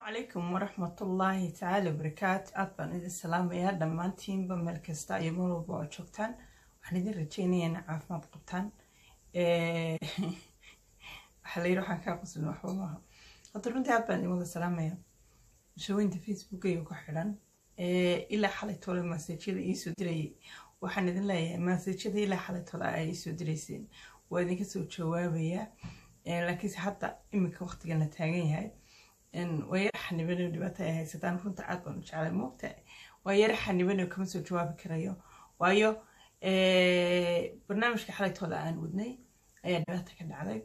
calaykum waraxmatullaahi tacaala wabarakaatu aad baan idin salaamayaa dhammaantiinba meel kasta iyo meel walba oo joogtaan waxaan idin rajeynayaa ina caafimaad qabtaan waxaa la yidhi waxaan kaa quslin waxba maaha hadda runtii aad baan idin wada salaamayaa shaweynta facebookayga ku xidhan ilaa xalay tole maseejyada iisoo dirayay waxaan idin leeyahay maseejyada ilaa xalay tole ay iisoo dirayseen waa idinka soo jawaabayaa laakiinse hadda iminka waqtigan la taagan yahay waa yara xanibano dhibaato ay haysataan runta aad baan u jeclay moogta waa yara xanibano kama soo jawaabi karayo waayo barnaamijka xalaytooda aan wadnay ayaa dhibaata ka dhacday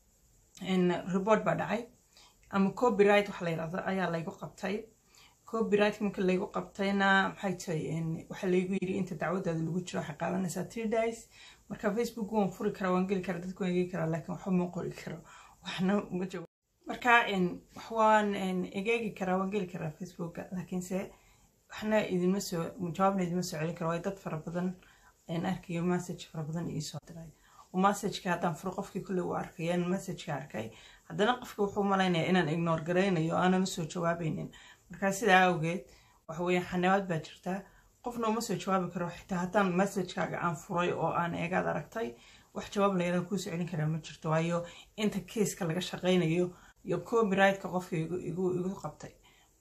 report baa dhacay ama copyright waxa la yirahdo ayaa laygu qabtay copyright marka laygu qabtayna maxay tahay waxaa laygu yiri inta dacwadaada lagu jiro waxay qaadanaysaa three days marka facebook waan furi karaa waan geli karaa dadku waan eegi karaa laakiin waxba ma qori karo waxna ma jawaab marka waan egeegi karaa waan geli karaa facebooka laakiinse waxna idinma soo jawaabna idinma soo celin karo waayo dad fara badan arkayo message fara badan iisoo diray oo messageka haddaan furo qofkii kulley uu arkaya in messageka arkay haddana qofka wuxuu malaynayaa inaan ignore garaynayo aanan usoo jawaabaynin marka sidaa awgeed waxa weeye xanabaad baa jirtaa qofna uma soo jawaabi karo xitaa haddaan messagekaaga aan furay oo aan eegaad aragtay wax jawaab layadaan kuusoo celin karaa ma jirto waayo inta keiska laga shaqaynayo iyo copyrightka qofka igu qabtay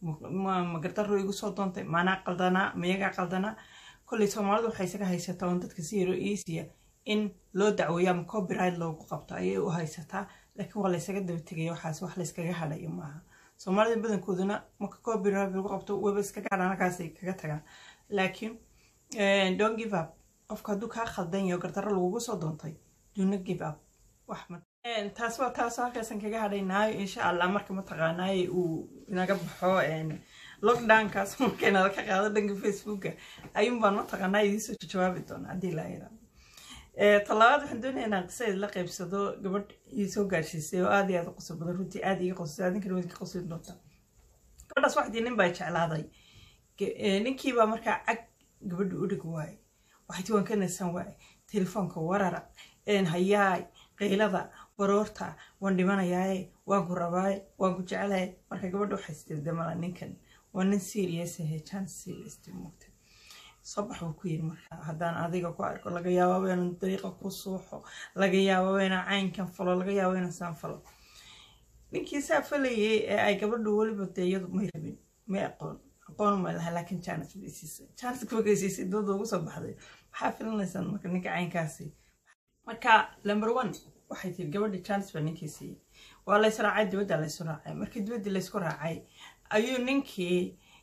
magardaro igu soo doontay maanaa qaldanaa mayagaa qaldanaa kolley soomaalidu waxay isaga haysataa on dadka si yaro easiya in loo dacweeyo ama copyright loogu qabto ayay u haysataa laakiin waa laysaga daba tegaya waxaas wax layskaga hadhayo maaha soomaalida badankooduna marka copyright lagu qabto weba iskaga hadhaan halkaasay kaga tagaan laakiin don't give up qofka hadduu kaa khaldan yaho gardaro lagugu soo doontay duna give up wax taas waa taasoo halkaasan kaga hadhaynaayo insha allah marka mataqaanaaye uu inaga baxo lockdownkaas marka inala ka qaado dhanka facebooka ayuunbaan mataqaanaa idiisoo jawaabi doona haddii laa yiraahdo talabaad waxaan doonayaa inaan qisa idinla qaybsado gabadh iisoo gaadhsiisay oo aad iyo aad u qosol badan runtii aad iga qosay adinkana waad ka qoslin doontaa gabadhaas waxdii nin baa jeclaaday ninkiibaa markaa cag gabadha u dhig waaye waxayti waan ka nasan waaye telefoonka warara hayaay qaylada baroorta waan dhimanayaaye waan ku rabaaye waan ku jeclaye marka gabadha waxay istirdamala ninkan waa nin serious ahe chance serious moogta soo bax buu ku yiri marka haddaan adiga ku arko laga yaababa inaan dariiqa ku suuxo laga yaababa inaan caynkan falo laga yaababa inaan saan falo ninkii saa falayay ee ay gabadhu weliba dee iyadu may rabin may aqoon aqoon ma laha laakiin janis bay siisay janis markay siisay dooda ugu soo baxday maxaa filanaysaan marka ninka caynkaasi marka number one waxay tiri gabadha janis baa ninkii siiyey waa lays raacay dibadda laysu raacay markii dibaddii laysku raacay ayuu ninkii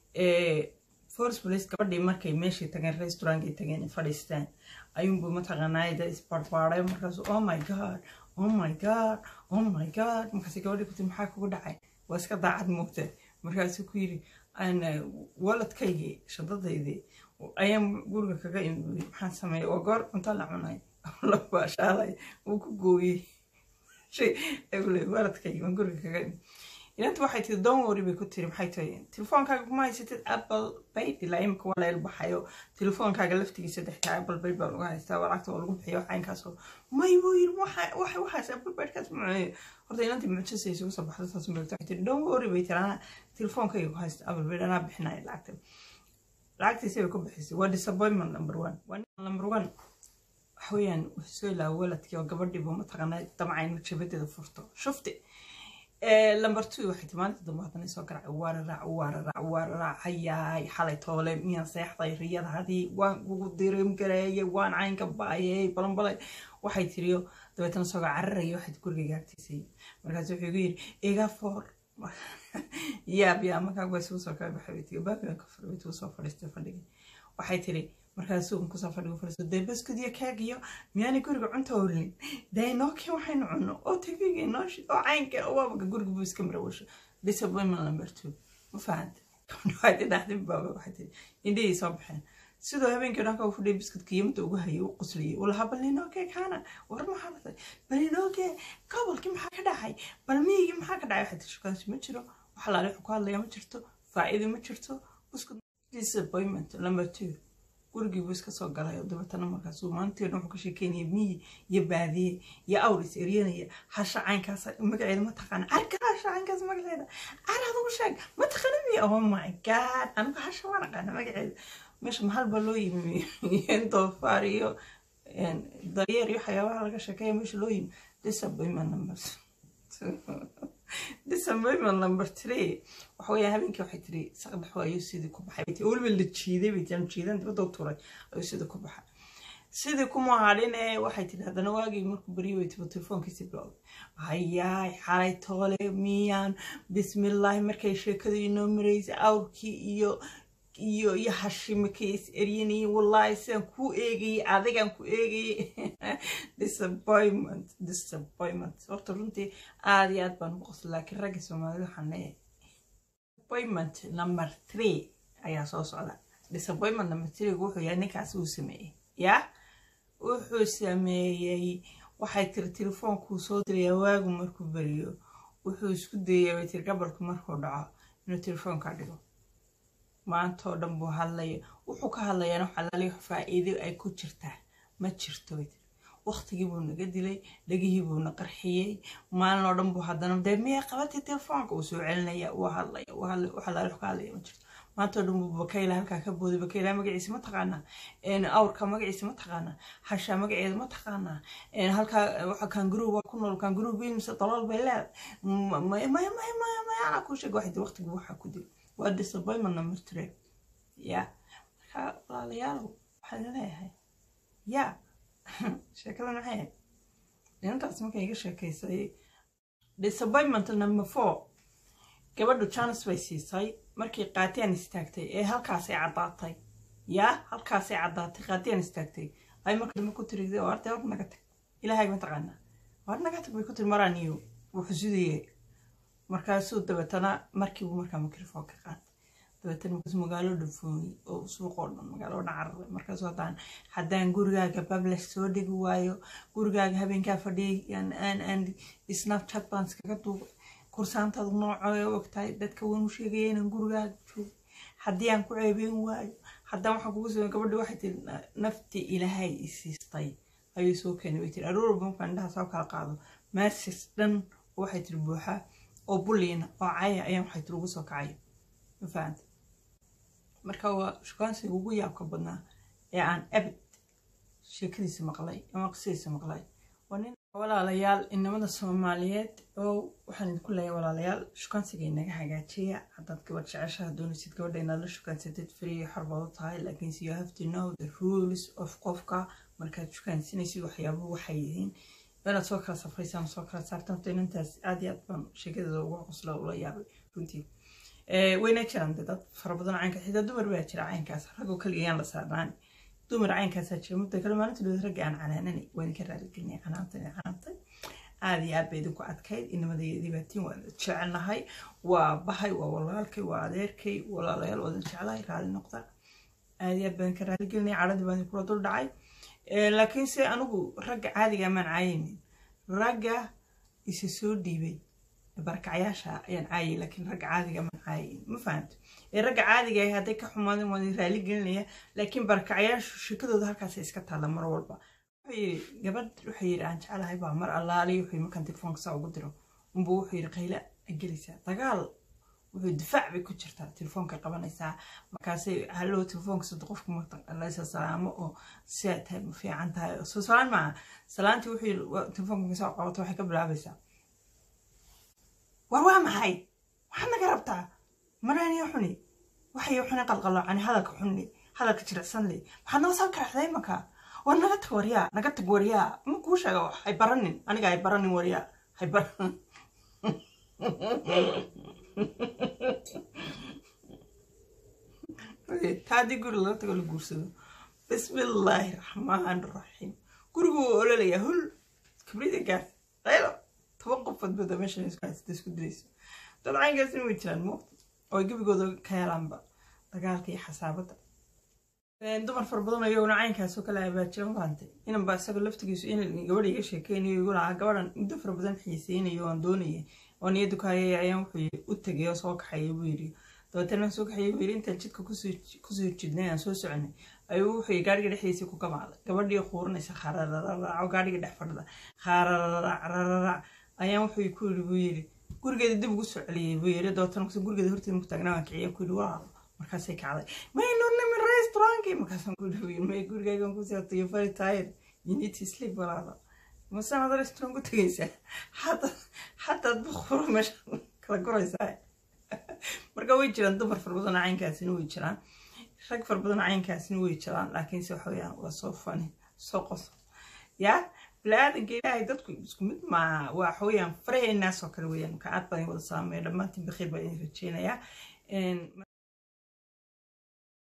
force police gabadhii markay meeshii tageen restaurantkay tageen fadhiistaan ayuunbuu mataqaanaa da isbarbaaray markaasu oh my god oh my god oh my god markaasi gabadhii kuti maxaa kugu dhacay waa iska daacad moogta markaasuu ku yiri waladkaygii shadadaydii ayaan guriga kaga imi maxaan sameeyay waa goor cunto la cunay labaashaalay uu ku gooyey waladkaygii waan guriga kaga imi inanta waxay tiri don wori bay ku tiri maxay tahay telefoonkaaga kuma haysatid apple bayd ilaa imika waa la ilbaxayo telefoonkaaga laftigiisa dextaa apple bayd baa lagu haystaa lacagta waa lagu bixiyo caynkaasoo may buu yiri waxa waxaas apple baydkaas mucunay horta inantii mucjisay isugu soo baxda saas meelta waxay tiri don wori bay tiri anaa telefoonkayga ku haysta apple bayd anaa bixinaya lacagta lacagtiisa bay ku bixisay waa disappointment number one waa number one waxa weeyaan wuxuu soo ilaa waladkii oo gabadhiibu mataqaanaa damca in jabadeeda furto shufti lamber two waxay tii maalinta dambe haddana soo garacay waararaac waararaac waararaac hayaay xalay toole miyaan seexday riyada hadii waan kugu dirim gareeyay waan caynka baayay balanbalay waxay tiriyo dabeetana sooga cararaya waxay guriga gaagtiisay markaas wuxuu igu yiri iga foor yaab yaa markaa waa isugu soo kala baxay waytiga baabigan ka furay waytigu soo fadhiistay fadhigii waxay tiri markaasuu kusoo fadhigo fadhiisto dee baskudiya kaagiyo miyaanay guriga cunta olin dee nookii waxaynu cunno oo tagiga nooshi oo caynka oo waabaka guriga buu iska marawasho disappointment number two ma fahanta waxay dhahday baaba waxay tiri indhihii soo baxeen sidoo habeenkii dhanka u fadhiyay biskudka yimada ugu hayay u qusliyay uu lahaa bal ninooke kaana war maxaa dhacday bal ninooke gobolkii maxaa ka dhacay bal miyigii maxaa ka dhacay waxay tiri shukaansi ma jiro wax alaale wuxuu ku hadlaya ma jirto faa'iido ma jirto buskud disappointment number two gurigii buu iska soo galay oo dabeetana markaasuu maalintii dhan wuxuu ka sheekeynaya miyi iyo baadiye iyo awr is eryanaya hasha caynkaas magaceeda ma taqaana arka hasha caynkaas magaceeda ar adugu sheeg ma taqaana miya oh my god anigu hasha waan aqaana magaceeda meesha mahal baa loo yimi doofaar iyo daryeer iyo waxyaabaha laga sheekeeya meesha loo yimi disappointment number disappointment number three waxa weeyaa habeenkii waxay tiri saqdax ayuu sidii ku baxay bay weliba la jiiday bay tii jiidan dibadda u turay ayuu sidii ku baxay sidii kuma hadhin ee waxay tiri haddana waagii markuu baryo way tibo telefoonkiisii bilowday hayaay xalay toole miyaan bismillaahi markay sheekadu inoo maraysay awrkii iyo iyo iyo hashimikay is eryanayeen wallaahi sidaan kuu eegayay adigaan ku eegayay disappointment disappointment horta runtii aada iyo aad baan ugu qosla laakiin ragga soomaalida waxaan leeyahay disappointment number three ayaa soo socda disappointment number three wuxuu yahay ninkaas uu sameeyey yaa wuxuu sameeyey waxay tiri telefoonkuu soo diraya waagu markuu beriyo wuxuu isku dayay bay tiri gabalku markuu dhaco inuu telefoonka dhigo maantoo dhan buu hadlaya wuxuu ka hadlayaana xalaali faa'iido ay ku jirtaa ma jirto bay tiri waqtigii buu naga dilay dhegihii buu na qarxiyey maalin oo dhan buu haddana dee miyaa qabatay telefoonka uu soo celinaya uu hadlaya uu hadlaya uu xalaali wax ka hadlaya ma jirto maantoo dhan buu bakayla halkaa ka booday bakayla magaciisa ma taqaanaa awrka magaciisa ma taqaanaa hasha magaceeda ma taqaanaa halkaa waxa kangaruu waa ku nool kangaruu biimse dalool bay leedahay maya maya maya maya maya anaa kuu sheega waxay waqtigii waxaa ku dil waa disappointment number three ya marka walaalayaalow waxaan leeyahay ya sheekada maxay ahayd inantaas markay iga sheekaysay disappointment number four gabadhu janis bay siisay markii qaatiyaan istaagtay ee halkaasay caddaatay yaa halkaasay caddaatay qaatiyaan istaagtay ay marka dambe ku tiri wartay war naga tag ilaahay ma taqaanaa war naga tag bay ku tiri maraaniyo wuxuu sidayey markaasuu dabeetana markiibu markaa mikrofoonka qaatay dabeetana markaasuu magaalo dhafooyey oo suuqoo dhan magaalo dhan cararay markaasuu haddaan haddaan gurigaaga bablash soo dhigi waayo gurigaaga habeenkaa fadhiyay aan aan aan snapchat baan iskaga duubay kursaantaadu noocooy ogtahay dadka waan u sheegaya inaan gurigaaga joogo haddii aan ku ceebeyn waayo haddaan waxaan kugu sameyn gabadhi waxay tiri naftii ilaahay isiistay ayuu soo keenay way tiri aroor walba markaan indhaha soo kala qaado maasis dhan waxay tiri buuxa oo buliina oo caya ayaan waxay tiri ugu soo kacayo ma fahanta marka waa shukaansiga ugu yaabka badnaa ee aan abid sheekadiisa maqlay ama qisadiisa maqlay waa nin walaalayaal inamada soomaaliyeed oo waxaan idinku leeyahay walaalayaal shukaansiga inaga hagaajiya haddaad gabadh jeceshaha doonaysid gabadha inaad la shukaansatid free xorbaad u tahay laakiinse you have to know the rules of qofka markaad shukaansinaysid waxyaabuhu waxay yihiin inaad soo kala safraysaan soo kala saartaan horta inantaas aad iyo aad baan sheekadeeda uga qosla ula yaabay runtii wayna jiraan de dad fara badan caynka xitaa dumar baa jira caynkaas ragoo kaligayaan la saarnaan dumar caynkaasaa jira mudda kale maalinta dhood ragga aan canaananay waan ka raaligelinay canaantay canaantay aad iyo aad bay idinku adkayd inamadayadii baatiin waa jecelnahay waa bahay waa walaalkay waa adeerkay walaalayaal waadan jeclahay raali noqda aad iyo aad baan ka raaligelinay cadhadii baan kula dul dhacay laakiinse anigu ragga caadiga maan caayaynin ragga isa soo dhiibay barkacyaasha ayaan caayay laakiin ragga caadiga maan caayayn ma fahamto ee ragga caadiga ah hadday ka xumaadeen waan raali gelinaya laakiin barkacyaashu shekadooda halkaasay iska taalla mar walba wuxuu yidhi gabadh wuxuu yidhi aan jeclahay baa mar allaali wuxuu markaan telefoonka saa ugu diro unbuu wuxuu yidhi qayla gelaysaa dagaal wuxuu difaac bay ku jirtaa telefoonka qabanaysaa markaasay hallow telefoonka sida qofku maqlaysa salaamo oo sidaa tahay ma fiican tahay soo salaan maaha salaantii wuxuu yidhi telefoonka markaysaa qabato waxay ka bilaabaysaa war waa maxay waxaad naga rabtaa maraaniyo xuni waxay xuni qalqaloocani hadalka xuni hadalka jilicsan le maxaad noo soo karaxday imanka war naga tag waryaa naga tag waryaa ma kuu sheega hay baranin aniga hay baranin waryaa hay baran taadii guri laga tago la guursado bismillaahi raxmaan raxiim gurigu waa ololayaa hul kibrida gaar qaylo toban qofood bada meeshan isku haysata isku dilayso dad caynkaasina way jiraan muuqda oo gebigooda ka helaanba dagaalka iyo xasaabadda dumar fara badan ayaguna caynkaasoo kale abaajiran faantay inanba isaga laftigiisu in gabadha iga sheekeynayo igu lahaa gabadhan muddo fara badan xiiseynayo oon doonayay oo niyaddu ka hayay ayaan wuxuu u tegay oo soo kaxayay buu yidhi dabeetana aan soo kaxayay buu yiri intaan jidka kusoo jidnay aan soo soconay ayuu wuxuu gaadhiga dhexdiisii ku gamaaday gabadhii quurinaysa kharararac gaadhiga dhex fadhida kharararac rararac ayaan wuxuu ku yiri buu yiri gurigeeda dib ugu soo celiyey buu yiri dabeetana markaas gurigeeda horteeda ku taagnaa waan kiciya ku yiri waa markaasay kacday may nurnimin restaurantkii markaasaan ku yiri buu yiri may gurigaygan ku seeto you very tired you need to sleep walaalo masaan ada restaurant ku tegaysaa xataa xataad buqfuro meesha kala guraysaa marka way jiraan dumar fara badan caynkaasina way jiraan rag fara badan caynkaasina way jiraan laakiinse waxa weyaan waa soo fani soo qoso yaa bili-aadanka ilaahay dadku isku mid maaha waxa weyaan faraheenaas oo kale weyaan marka aad baan wada saameeya dhammaantiin bakhiir baa idin rajeynayaa